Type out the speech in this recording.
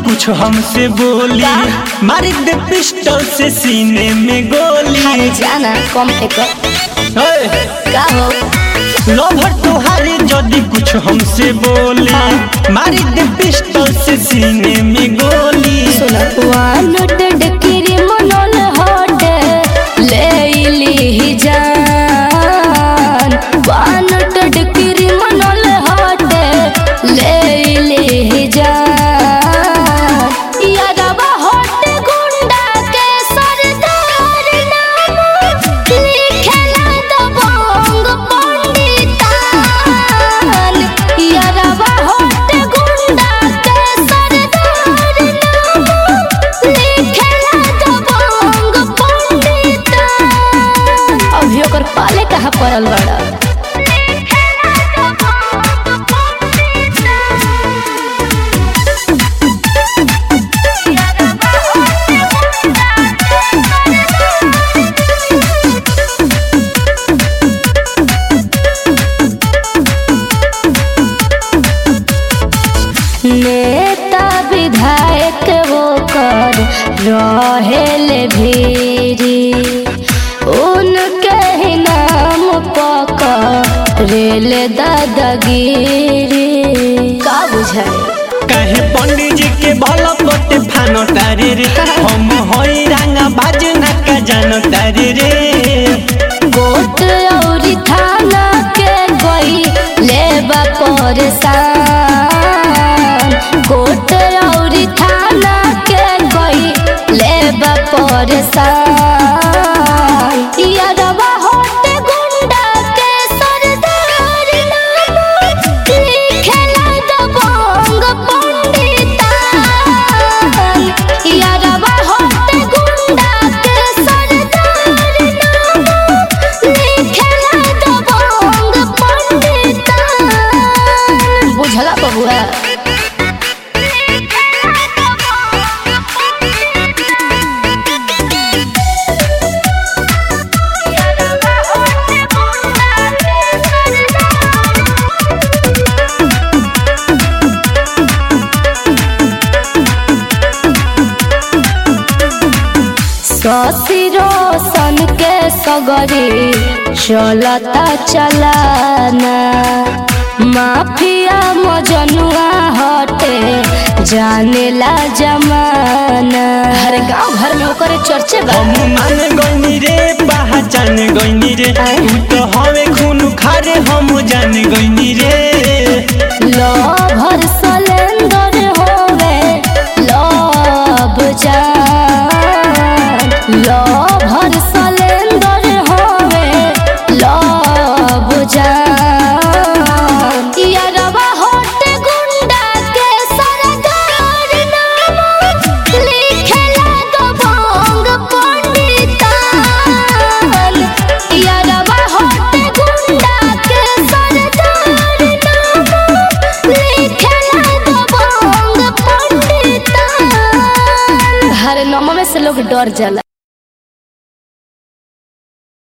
कुछ हमसे बोली मारी दे पिस्टल से सीने में गोली अरे जाना कम एक ओए, का हो लवर तुहारे जदि कुछ हमसे बोली मारी दे पिस्टल से सीने में गोली सुनो वानटेड क्रिमिनल हट ले इली जान वानटेड क्रिमिनल हट ले इली जान यादवा हट गुंडा के सरदार नाम लिखेला दबंग पंडितान यादवा हट गुंडा के सरदार नाम लिखेला दबंग पंडितान अभी ओकर पाले कहाँ पड़ल बड़ा नेता विधायक वो कर रहेल भीरी उनके ही नाम पकर रेल दादागिरी का बुझाए कहे पंडित जी के भला पटे फानो तारे रे हम होई रंगा बाज ना का जानो तारे रे कोट और थाना के गई लेबा परेशान कोट और थाना के गई लेबा परेशान यादवा होट गुंडा के सरदार नाम लिखेला दबंग पंडितान यादवा होट गुंडा के सरदार नाम लिखेला दबंग पंडितान बुझला बबुआ ससिरो सन के सगरी चलता चलाना माफिया मजनुआ हटे जानेला जमाना हर गांव घर में ओकरे चर्चे बा हम मान गईनी रे पहचान गईनी रे तू तो हवे खून खारे हम जान गईनी रे लभर सलेंदर होवे लभ जान लभर सलेंदर होवे लभ जान यारवा होट गुंडा के सरदार नाम लिखेला दबंग पंडितान यारवा होट गुंडा के सरदार नाम लिखेला दबंग पंडितान हर नाम में से लोग डर जाला